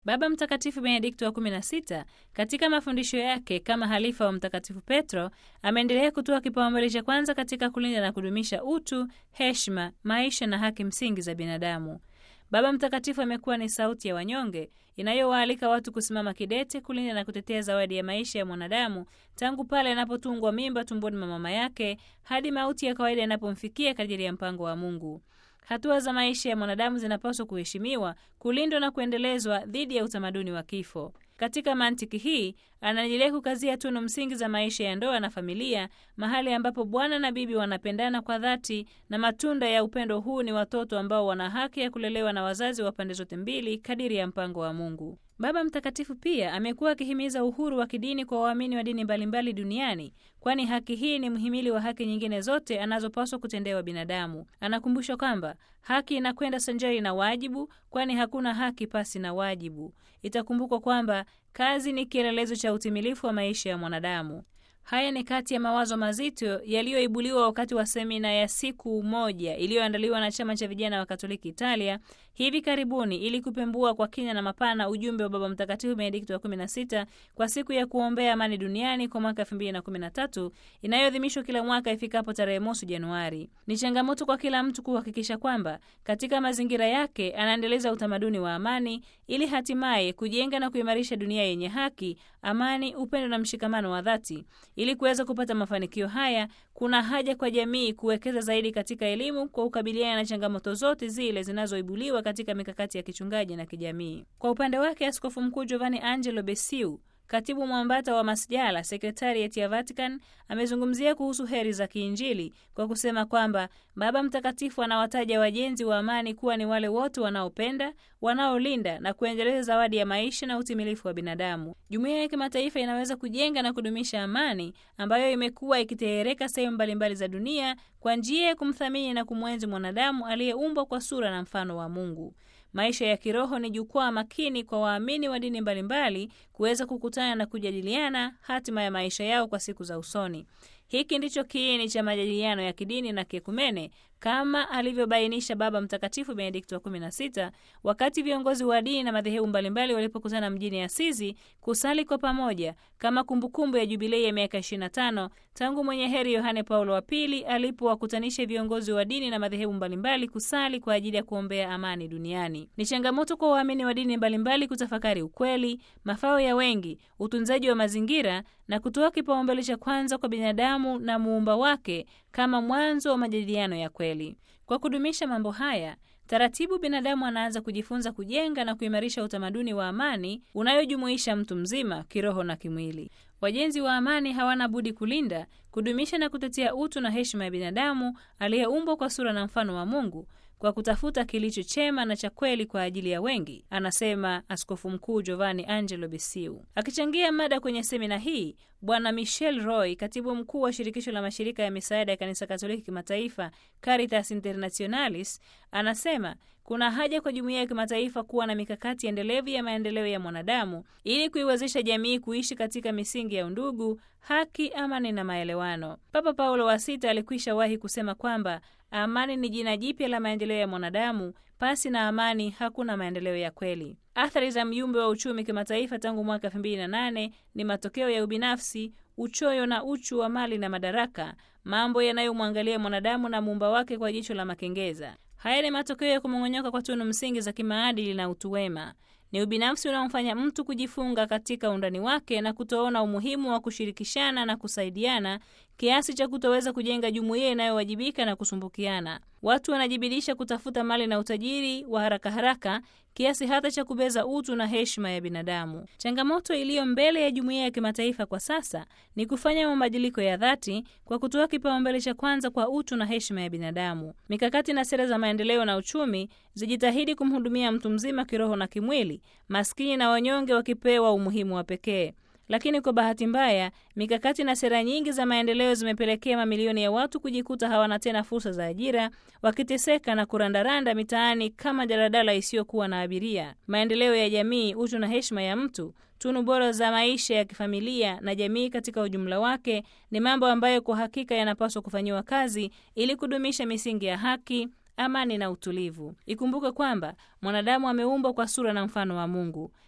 Baba Mtakatifu Benedikto wa 16 katika mafundisho yake kama halifa wa Mtakatifu Petro ameendelea kutoa kipaumbele cha kwanza katika kulinda na kudumisha utu, heshima, maisha na haki msingi za binadamu. Baba Mtakatifu amekuwa ni sauti ya wanyonge inayowaalika watu kusimama kidete kulinda na kutetea zawadi ya maisha ya mwanadamu tangu pale anapotungwa mimba tumboni mwa mama yake hadi mauti ya kawaida yanapomfikia kadiri ya mpango wa Mungu. Hatua za maisha ya mwanadamu zinapaswa kuheshimiwa, kulindwa na kuendelezwa dhidi ya utamaduni wa kifo. Katika mantiki hii anaendelea kukazia tunu msingi za maisha ya ndoa na familia, mahali ambapo bwana na bibi wanapendana kwa dhati, na matunda ya upendo huu ni watoto ambao wana haki ya kulelewa na wazazi wa pande zote mbili kadiri ya mpango wa Mungu. Baba Mtakatifu pia amekuwa akihimiza uhuru wa kidini kwa waamini wa dini mbalimbali duniani, kwani haki hii ni mhimili wa haki nyingine zote anazopaswa kutendewa binadamu. Anakumbusha kwamba haki inakwenda sanjari na wajibu, kwani hakuna haki pasi na wajibu. Itakumbukwa kwamba kazi ni kielelezo cha utimilifu wa maisha ya mwanadamu. Haya ni kati ya mawazo mazito yaliyoibuliwa wakati wa semina ya siku moja iliyoandaliwa na chama cha vijana wa Katoliki Italia hivi karibuni ili kupembua kwa kina na mapana ujumbe wa Baba Mtakatifu Benedikto wa 16 kwa siku ya kuombea amani duniani kwa mwaka 2013 inayoadhimishwa kila mwaka ifikapo tarehe mosi Januari. Ni changamoto kwa kila mtu kuhakikisha kwamba katika mazingira yake anaendeleza utamaduni wa amani ili hatimaye kujenga na kuimarisha dunia yenye haki, amani, upendo na mshikamano wa dhati. Ili kuweza kupata mafanikio haya, kuna haja kwa jamii kuwekeza zaidi katika elimu kwa kukabiliana na changamoto zote zile zinazoibuliwa katika mikakati ya kichungaji na kijamii. Kwa upande wake, Askofu Mkuu Giovanni Angelo Besiu Katibu mwambata wa masjala sekretariat ya Vatican amezungumzia kuhusu heri za kiinjili kwa kusema kwamba Baba Mtakatifu anawataja wajenzi wa amani kuwa ni wale wote wanaopenda, wanaolinda na kuendeleza zawadi ya maisha na utimilifu wa binadamu. Jumuiya ya kimataifa inaweza kujenga na kudumisha amani ambayo imekuwa ikitehereka sehemu mbalimbali za dunia kwa njia ya kumthamini na kumwenzi mwanadamu aliyeumbwa kwa sura na mfano wa Mungu. Maisha ya kiroho ni jukwaa makini kwa waamini wa dini mbalimbali kuweza kukutana na kujadiliana hatima ya maisha yao kwa siku za usoni. Hiki ndicho kiini cha majadiliano ya kidini na kiekumene kama alivyobainisha Baba Mtakatifu Benedikto wa 16 wakati viongozi wa dini na madhehebu mbalimbali walipokutana mjini Asizi kusali kwa pamoja kama kumbukumbu ya jubilei ya miaka 25 tangu mwenye heri Yohane Paulo wa Pili alipowakutanisha viongozi wa dini na madhehebu mbalimbali kusali kwa ajili ya kuombea amani duniani. Ni changamoto kwa waamini wa dini mbalimbali kutafakari ukweli, mafao ya wengi, utunzaji wa mazingira na kutoa kipaumbele cha kwanza kwa binadamu na muumba wake kama mwanzo wa majadiliano ya kweli. Kwa kudumisha mambo haya, taratibu binadamu anaanza kujifunza kujenga na kuimarisha utamaduni wa amani unayojumuisha mtu mzima kiroho na kimwili. Wajenzi wa amani hawana budi kulinda, kudumisha na kutetea utu na heshima ya binadamu aliyeumbwa kwa sura na mfano wa Mungu kwa kutafuta kilicho chema na cha kweli kwa ajili ya wengi, anasema Askofu Mkuu Giovanni Angelo Besiu. Akichangia mada kwenye semina hii, Bwana Michel Roy, katibu mkuu wa shirikisho la mashirika ya misaada ya kanisa Katoliki kimataifa Caritas Internationalis, anasema kuna haja kwa jumuiya ya kimataifa kuwa na mikakati endelevu ya maendeleo ya mwanadamu ili kuiwezesha jamii kuishi katika misingi ya undugu, haki, amani na maelewano. Papa Paulo wa Sita alikwisha wahi kusema kwamba amani ni jina jipya la maendeleo ya mwanadamu. Pasi na amani hakuna maendeleo ya kweli. Athari za mjumbe wa uchumi kimataifa tangu mwaka 2008 ni matokeo ya ubinafsi, uchoyo na uchu wa mali na madaraka, mambo yanayomwangalia mwanadamu na muumba wake kwa jicho la makengeza. Haya ni matokeo ya kumong'onyoka kwa tunu msingi za kimaadili na utu wema. Ni ubinafsi unaomfanya mtu kujifunga katika undani wake na kutoona umuhimu wa kushirikishana na kusaidiana kiasi cha kutoweza kujenga jumuiya inayowajibika na kusumbukiana. Watu wanajibidisha kutafuta mali na utajiri wa haraka haraka kiasi hata cha kubeza utu na heshima ya binadamu. Changamoto iliyo mbele ya jumuiya ya kimataifa kwa sasa ni kufanya mabadiliko ya dhati kwa kutoa kipaumbele cha kwanza kwa utu na heshima ya binadamu. Mikakati na sera za maendeleo na uchumi zijitahidi kumhudumia mtu mzima kiroho na kimwili, maskini na wanyonge wakipewa umuhimu wa pekee. Lakini kwa bahati mbaya, mikakati na sera nyingi za maendeleo zimepelekea mamilioni ya watu kujikuta hawana tena fursa za ajira, wakiteseka na kurandaranda mitaani kama daladala isiyokuwa na abiria. Maendeleo ya jamii, utu na heshima ya mtu, tunu bora za maisha ya kifamilia na jamii katika ujumla wake ni mambo ambayo kwa hakika yanapaswa kufanyiwa kazi ili kudumisha misingi ya haki amani na utulivu. Ikumbuke kwamba mwanadamu ameumbwa kwa sura na mfano wa Mungu.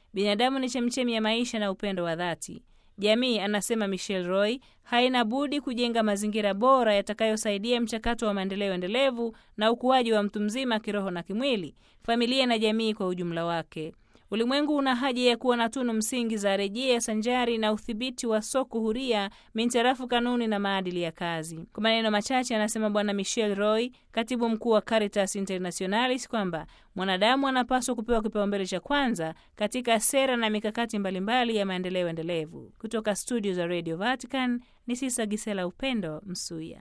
Binadamu ni chemchemi ya maisha na upendo wa dhati. Jamii, anasema Michel Roy, haina budi kujenga mazingira bora yatakayosaidia mchakato wa maendeleo endelevu na ukuaji wa mtu mzima kiroho na kimwili, familia na jamii kwa ujumla wake. Ulimwengu una haja ya kuwa na tunu msingi za rejea sanjari na udhibiti wa soko huria mintarafu kanuni na maadili ya kazi. Kwa maneno machache, anasema Bwana Michel Roy, katibu mkuu wa Caritas Internationalis, kwamba mwanadamu anapaswa kupewa kipaumbele cha kwanza katika sera na mikakati mbalimbali ya maendeleo endelevu. Kutoka studio za Radio Vatican ni Sisa Gisela Upendo Msuya.